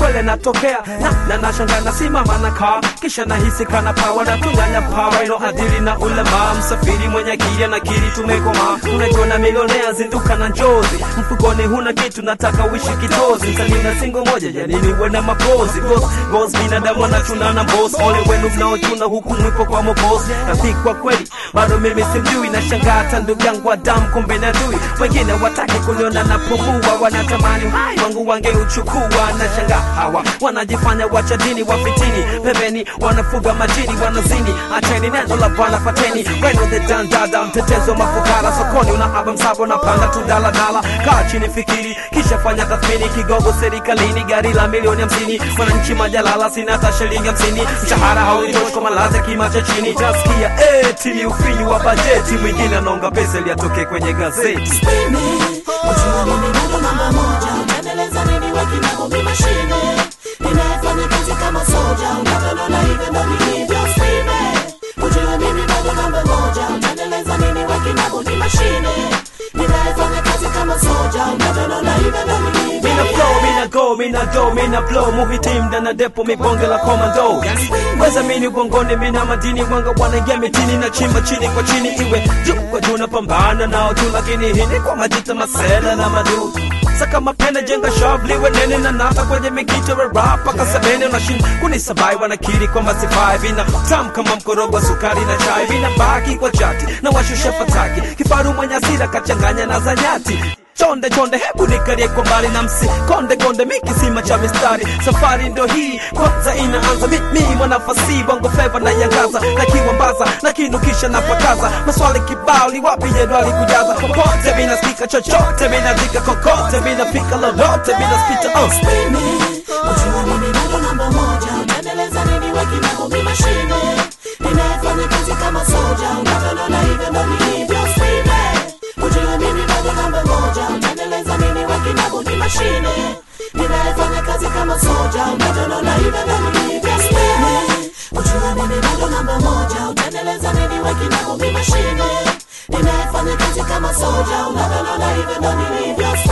kwele natokea na na nashanga nasimama na kaa kisha nahisi kana pawa na tunyanya pawa ilo adili na ulema msafiri mwenye akili anakiri tumekoma unajiona milionea zinduka na njozi mfukoni huna kitu nataka uishi kitozi msanii na singo moja janini wena mapozi Boss, boss binadamu anachuna na boss ole wenu mnaochuna huku mwipo kwa mobos rafiki kwa kweli bado mimi simjui na shangaa hata ndugu yangu wa damu kumbe na dui wengine wataki kuniona napumua wanatamani uhai wangu wangeuchukua na shangaa hawa wanajifanya wacha dini wafitini pembeni wanafuga majini wanazini acheni neno la bwana fateni weno the dandada mtetezo mafukara sokoni unahaba msabo napanda tu daladala kaa chini fikiri kisha fanya tathmini kigogo serikalini gari la milioni hamsini mwananchi majalala sina hata shilingi hamsini mshahara haunitoshi kwa malazi ya kima cha chini tasikia eti ni ufinyu wa bajeti mwingine anaonga pesa ili atoke kwenye gazeti Mimi, ujua mimi bado namba moja utaendeleza nini wakinabo mi mashine ninayefanya kazi kama soja unavyonona hivyo ndo nilivyo Mimi, ujua mimi bado namba moja utaendeleza nini wakinabo mi mashine ninayefanya kazi kama soja unavyonona hivyo ndo nilivyo Mina flow, mina go, mina do, mina blow Muhitim ndana depo mibonge la komando Weza mini ugongoni, mina madini Wanga wanaingia mitini na chimba chini kwa chini Iwe juu kwa juu napambana nao tu Lakini hii ni kwa majita masela na madu Saka mapenda jenga shavli wenene na nata kwenye mikito wa rap Paka sabene unashin kunisabai wanakiri kwamba sifai Vina tam kama mkorogo wa sukari na chai Vina baki kwa chati na washusha fataki Kifaru mwenye asira kachanganya na zanyati chonde chonde hebu nikalie kwa mbali na msi konde konde mikisima cha mistari safari ndo hii kwanza inaanza mimi mwanafasi bongo fleva na yangaza na kiwambaza na kinukisha na pakaza maswali kibao ni wapi jedwali kujaza popote minasikika chochote minazika kokote minafika lolote minaspita uh. Mimi, ujua mimi bado namba moja utaendeleza nini wakinabo mi mashine ninayefanya kazi kama soja unavyonona hivyo ndo nilivyo Mimi, ujua mimi bado namba moja utaendeleza nini wakinabo mi mashine ninayefanya kazi kama soja unavyonona hivyo ndo nilivyo Mimi, ujua mimi bado namba moja utaendeleza nini wakinabo mi mashine ninayefanya kazi kama soja unavyonona hivyo ndo nilivyo